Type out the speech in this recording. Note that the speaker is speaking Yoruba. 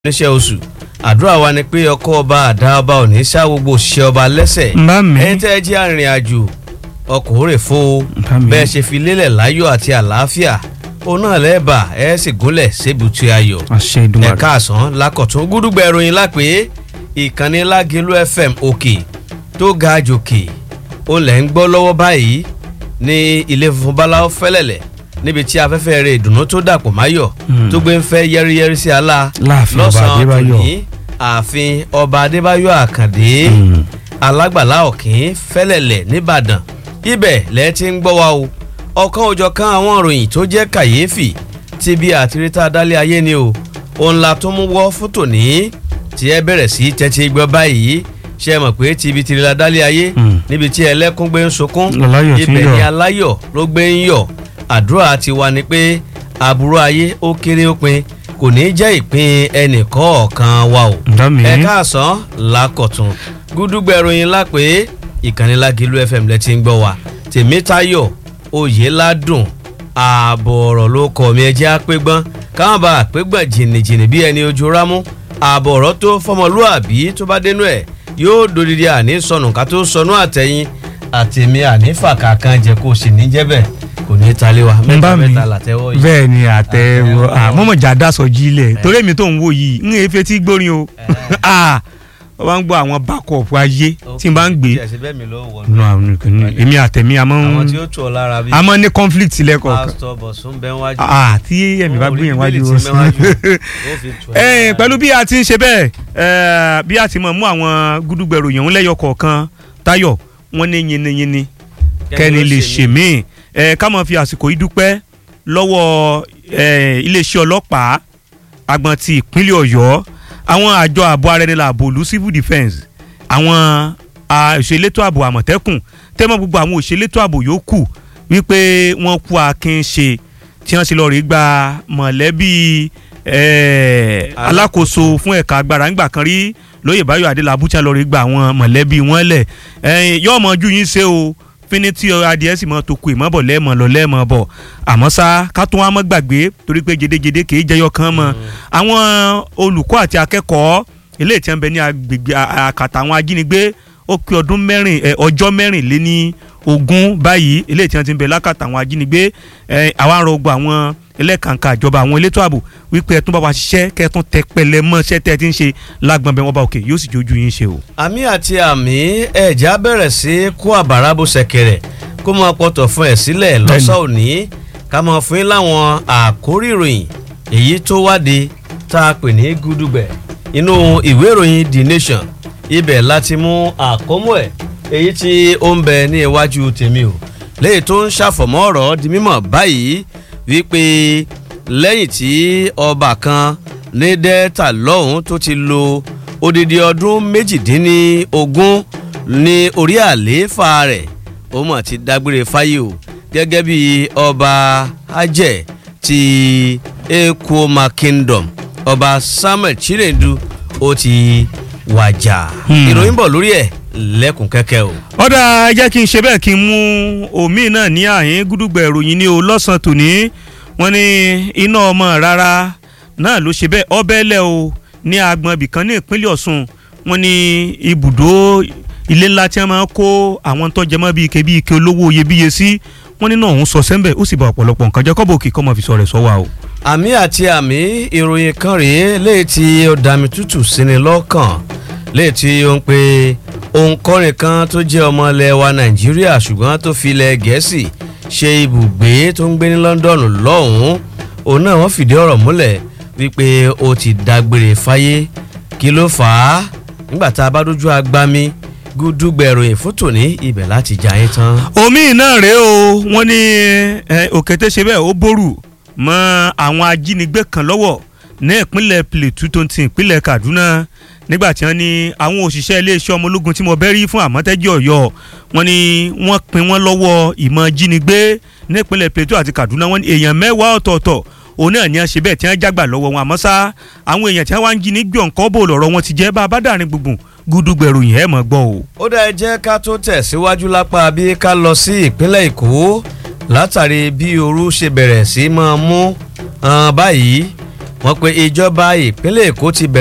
oníṣẹ́ oṣù àdúrà wa ni pé ọkọ ọba àdá ọba ò ní ṣá gbogbo òṣìṣẹ́ ọba lẹ́sẹ̀ Bá mi. ẹ̀yin tẹ́ ẹ jẹ́ arìnrìn àjò ọkọ̀ òrè fo Bá mi. bẹ́ẹ̀ ṣe fi lélẹ̀ láyọ̀ àti àlàáfíà òun náà lẹ́ẹ̀bà ẹ̀ sì gúnlẹ̀ sébùtì ayọ̀ àṣẹ ìdúnwàrà. ẹ̀ka àsán lákọ̀tún gúdúgbẹ̀ ìròyìn lápé ìkànnì lágẹ̀lú fm òkè tó ga jòkè ó lẹ̀ ń gbọ́ lọ́wọ́ báyìí ní ilé funfun báláwo fẹ́lẹ̀lẹ̀ níbi tí afẹ́fẹ́ rẹ̀ ìdùnnú tó dàpọ̀ máyọ̀ Hmm. tó gbé ń fẹ́ yẹ́rìyẹ́rì sí àlá Láàfin ọba Adébáyọ̀. tòní ààfin ọba adébáyọ̀ àkàndé Hmm. alágbàlá ọ̀kín fẹ́lẹ̀lẹ̀ nìbàdàn ibẹ̀ lẹ́ ti ń gbọ́ wa o ọ̀kan òjọ̀kan àwọn ìròyìn tó jẹ́ kàyéfì ti bí àtirítà dálé ayé ni o òun la tó mú wọ́ fún tòní tí ẹ bẹ̀rẹ̀ sí tẹ́tí gbọ́ báyìí ṣe é mọ̀ pé tibi tirila dálé ayé Hmm. níbi tí ẹlẹ́kún gbé ń sunkún Aláyọ̀ tí ń ibẹ̀ yọ̀. ni aláyọ̀ ló gbé ń yọ̀ àdúrà ti wà ní pé àbúrò ayé ó kéré ó pin kò ní jẹ́ ìpín ẹnìkọ̀ọ̀kan wa o Bá mi. ẹ káàsán lákọ̀tún gúdúgbẹ̀ ìròyìn lápé ìkànnì Lágìlú FM lẹ ti ń gbọ́ wa tèmítayọ̀ oyèládùn ààbọ̀ ọ̀rọ̀ ló kọ̀ mí ẹjẹ́ àpégbọ́n káwọn bá àpégbọ́n jìnnìjìnnì bí ẹni ojú rámú ààbọ̀ ọ̀rọ̀ tó fọmọlúàbí tó bá dénú ẹ̀ yóò dòdìdí àní sọnù ká tó sọnù àtẹ̀yìn àtẹ̀mí ànífà kankan jẹ́ kó o sì ní jẹ́ bẹ́ẹ̀ kò ní í talé wa mẹ́ta Bá mi. mẹ́ta làtẹ́wọ́ yìí. bẹ́ẹ̀ ni àtẹ̀wọ́ Àtẹ̀wọ́. àmọ́mọ̀jà dasọ̀ jílẹ̀ torí èmi tó ń wò yìí ń efe tí gbórin o Ah, wọ́n bá ń gbọ́ àwọn bákọ̀ọ̀pù ayé tí n bá ń gbé Tí ẹ ṣe bẹ́ẹ̀ mi ló wọ̀ nù àwọn nìkan ní èmi àtẹ̀mí àmọ́ àwọn tí ó tù ọ lára bíi àmọ́ ní conflict lẹ́kọ̀ọ̀kan pásítọ̀ bọ̀sùn bẹ́ẹ̀ wájú. Ah, tí ẹ̀mí bá gbé yẹn wájú Orí bíbélì tí wọn. mẹ́wájú, ó fi tù ẹ́ Ẹ, lára. pẹ̀lú bí a ti ń ṣe bẹ́ẹ̀ ẹ, bí a ti mọ̀ mú àwọn gúdúgbẹ̀rù yẹn ń lẹ́yọ kọ̀ọ̀kan Táyọ̀ wọ́n ní yinniyinni kẹ́ni lè ṣe míì ẹ ká máa fi àsìkò yìí dúpẹ́ lọ́wọ́ ẹ, iléeṣẹ́ ọlọ́pàá agbọ̀n ti ìpínlẹ̀ Ọ̀yọ́ àwọn àjọ ààbò ara ẹni làbò olú civil defence àwọn a, òṣèlétò ààbò àmọ̀tẹ́kùn tẹ́mọ̀ gbogbo àwọn òṣèlétò ààbò yòókù wípé wọ́n kú akin ṣe tí wọ́n sì lọ rí gba mọ̀lẹ́bí ẹ, alákòóso fún ẹ̀ka agbára ńgbà kan rí lóyè báyọ̀ adélábù tí wọ́n lọ rí gba àwọn mọ̀lẹ́bí wọn lẹ̀ ẹ̀yìn yóò mọ ojú yín ṣe o fíní tí adìẹ sì mọ tó ku ìmọ̀bọ̀ lẹ́ẹ̀mọ̀ lọ lẹ́ẹ̀mọ̀ bọ̀ àmọ́ ṣá ká tún wá mọ́ gbàgbé torí pé jedejede kì í jẹyọ kan mọ́ àwọn olùkọ́ àti akẹ́kọ̀ọ́ eléyìí tí wọ́n bẹ ní agbègbè a- àkàtà àwọn ajínigbé ó pé ọdún mẹ́rin ẹ, ọjọ́ mẹ́rìnléní ogún báyìí eléyìí tí wọ́n ti ń bẹ lákàtà àwọn ajínigbé ẹ, àwa ń rọgbọ àwọn ẹlẹ́kàǹkà ìjọba àwọn elétò ààbò wípé ẹ tún bá wa ṣiṣẹ́ kẹ́ ẹ tún tẹ pẹlẹ mọ́ ṣẹ́ tẹ́ ẹ ti ń ṣe lágbọ̀n bẹ́ẹ̀ wọ́n bá òkè yóò sì jójú yín ṣe o. àmì àti àmì ẹ̀já bẹ̀rẹ̀ sí kó àbàrà bó ṣẹ̀kẹ̀rẹ̀ kó máa pọ̀tọ̀ fún ẹ̀ sílẹ̀ lọ́sàn òní ká máa fún yín láwọn àkórí ìròyìn èyí tó wáde tá a pè ní gúdúgbẹ̀ inú ìwé ìròyìn The Nation ibẹ̀ láti mú àkómọ́ ẹ̀ èyí tí ó ń bẹ ní iwájú tèmi o léyìí tó ń ṣàfọ̀mọ́ ọ̀rọ̀ di mímọ̀ báyìí wípé lẹ́yìn tí ọba kan ní delta lọ́hùn tó ti lo odidi ọdún méjìdínlógún ní orí àlééfà rẹ̀ ó mọ̀ ti dágbére fáyé o gẹ́gẹ́ bí ọba ajẹ́ ti Ekwoma Kingdom ọba Samuel Chinedu ó ti wàjà Hmm. ìròyìn bọ̀ lórí ẹ̀ lẹ́kùn kẹ́kẹ́ o. ọ̀dà ẹ jẹ́ kí n ṣe bẹ́ẹ̀ kí n mú omi náà ní àyín gúdúgbẹ̀ ìròyìn ní o lọ́sàn-án tòní wọ́n ní iná ọmọ rárá náà ló ṣe bẹ́ẹ̀ ọbẹ̀ lẹ̀ o ní agbọn ibìkan ní ìpínlẹ̀ Ọ̀ṣun wọ́n ní ibùdó ilé ńlá tí wọ́n máa ń kó àwọn tó jẹmọ́ bíi ike bíi ike olówó iyebíye sí wọ́n ní náà òun sọ sẹ́ńbẹ̀ ó sì bá ọ̀pọ̀lọpọ̀ nǹkan jẹ́ kọ́bọ̀ òkè kọ́ mọ̀ fi sọ rẹ̀ sọ́wọ́ o. àmì àti àmì ìròyìn kan rèé léyìí tí ó dàmí tútù síni lọ́kàn léyìí tí ó ń pe òǹkọrin kan tó jẹ́ ọmọ ilẹ̀ wa nàìjíríà ṣùgbọ́n tó fi ilẹ̀ gẹ̀ẹ́sì ṣe ibùgbé tó ń gbé ní London lọ́hùn-ún òun náà wọ́n fìdí ọ̀rọ̀ múlẹ̀ wípé ó ti dágbére fáyé kí ló fà á nígbà tá a bá dójú agbami gúdúgbẹ̀ròyìn fún tòní ibẹ̀ láti jà yín tán. omi náà rèé o wọ́n ní ẹ, òkété ṣe bẹ́ẹ̀ ó bórù mọ́ àwọn ajínigbé kan lọ́wọ́ ní ìpínlẹ̀ Plateau tó ń ti ìpínlẹ̀ Kaduna nígbà tí wọ́n ní àwọn òṣìṣẹ́ iléeṣẹ́ ọmọ ológun tí mo bẹ́ rí fún àmọ́tẹ́jì Ọ̀yọ́ wọ́n ní wọ́n pin wọ́n lọ́wọ́ ìmọ̀ jínigbé ní ìpínlẹ̀ Plateau àti Kaduna wọ́n ní èèyàn mẹ́wàá ọ̀tọ̀ọ̀tọ̀ òun náà ní a ṣe bẹ́ẹ̀ tí wọ́n jágbà lọ́wọ́ wọn àmọ́ sá àwọn èèyàn tí wọ́n wá ń jí ní gbọ̀ǹkọ́ bò lọ́rọ̀ wọn ti jẹ́ bá a bá dàrin gbùngbùn gúdúgbẹ̀rù yẹn mọ̀ gbọ́ o. ó dá ẹ jẹ́ ká tó tẹ̀síwájú lápá bí ká lọ sí ìpínlẹ̀ èkó látàrí bí ooru ṣe bẹ̀rẹ̀ sí máa mú um, báyìí wọ́n pe ìjọba ìpínlẹ̀ èkó ti bẹ̀rẹ̀